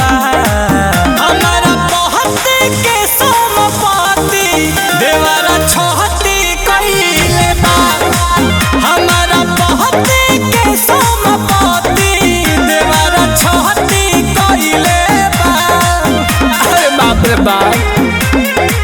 बा हमारा पहती के समपाती देवरा छहती कइले बा हमारा पहती के समपाती देवरा छहती कइले बा अरे बाप रे बाप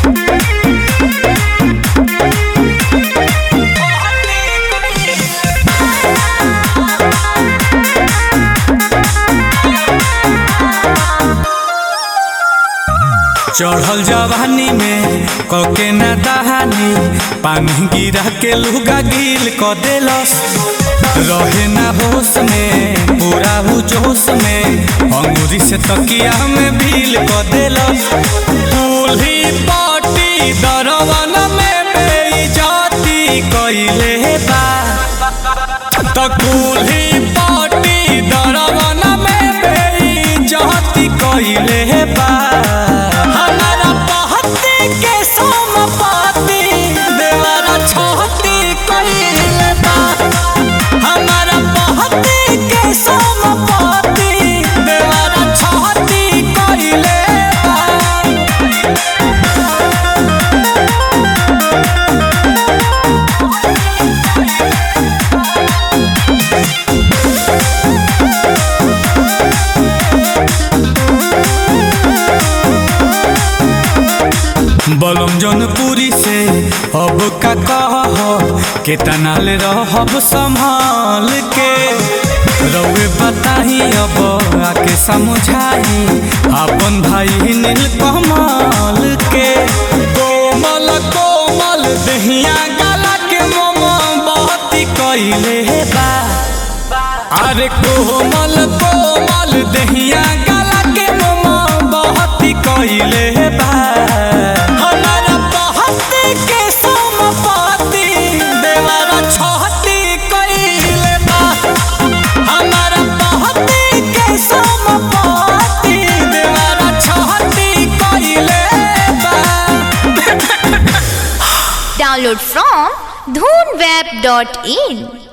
चढ़ल जवानी में कके न दहानी पानी गिरा के लुगा गिल क देलस रहे ना होश में पूरा हु जोश में अंगूरी से तकिया में भील क देलस दूल्ही पाटी दरवन में बेइज्जती कइले बा तकुल्ही पाटी दरवन में बेइज्जती कइले बा हमारा पहती के समपाती देवरा छहती कइले बा हमारा पहती के समपाती देवरा छहती कइले बा बलम जनपुरी से अब का कह केतना ले रहब संभाल के रउए बताही अब आके समझाई अपन भाई नील कमल के कोमल कोमल दहिया गला के मोम बहती कइले बा अरे कोमल कोमल दहिया गला के मोम बहती कइले बा हमारा बहती के समपाती देवरा छहती कइले बा हमारा बहती के समपाती देवरा छहती कइले बा Download from dhoonweb.in